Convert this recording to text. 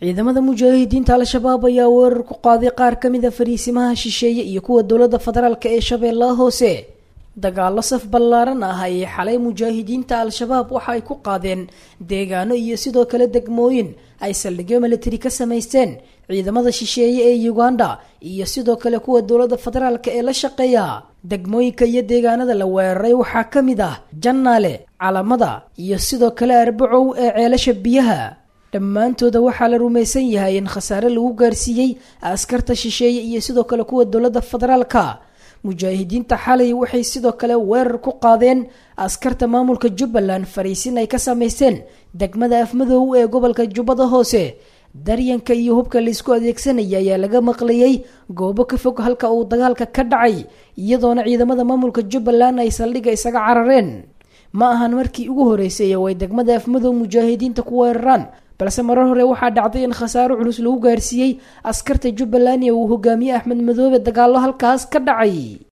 ciidamada mujaahidiinta al-shabaab ayaa weerar ku qaaday qaar ka mid a fariisimaha shisheeye iyo kuwa dowladda federaalk ee shabeellaha hoose dagaalo saf ballaaran ah ayay xalay mujaahidiinta al-shabaab waxa ay ku qaadeen deegaano iyo sidoo kale degmooyin ay saldhigyo militari ka samaysteen ciidamada shisheeye ee uganda iyo sidoo kale kuwa dowladda federaalk ee la shaqeeya degmooyinka iyo deegaanada la weeraray waxaa ka mid ah jannaale calamada iyo sidoo kale arbacow ee ceelasha biyaha dhammaantooda waxaa la rumaysan yahay in khasaare lagu gaarsiiyey askarta shisheeye iyo sidoo kale kuwa dowladda federaalka mujaahidiinta xalay waxay sidoo kale weerar ku qaadeen askarta maamulka jubbaland fariisin ay ka samaysteen degmada afmadoow ee gobolka jubbada hoose daryanka iyo hubka laysku adeegsanaya ayaa laga maqlayay goobo ka fog halka uu dagaalka ka dhacay iyadoona ciidamada maamulka jubbaland ay saldhigga isaga carareen ma ahan markii ugu horeysay oo ay degmada afmadow mujaahidiinta ku weeraraan balse marar hore waxaa dhacday in khasaaro culus lagu gaarsiiyey askarta jubbaland ee uu hogaamiye axmed madoobe dagaallo halkaas ka dhacay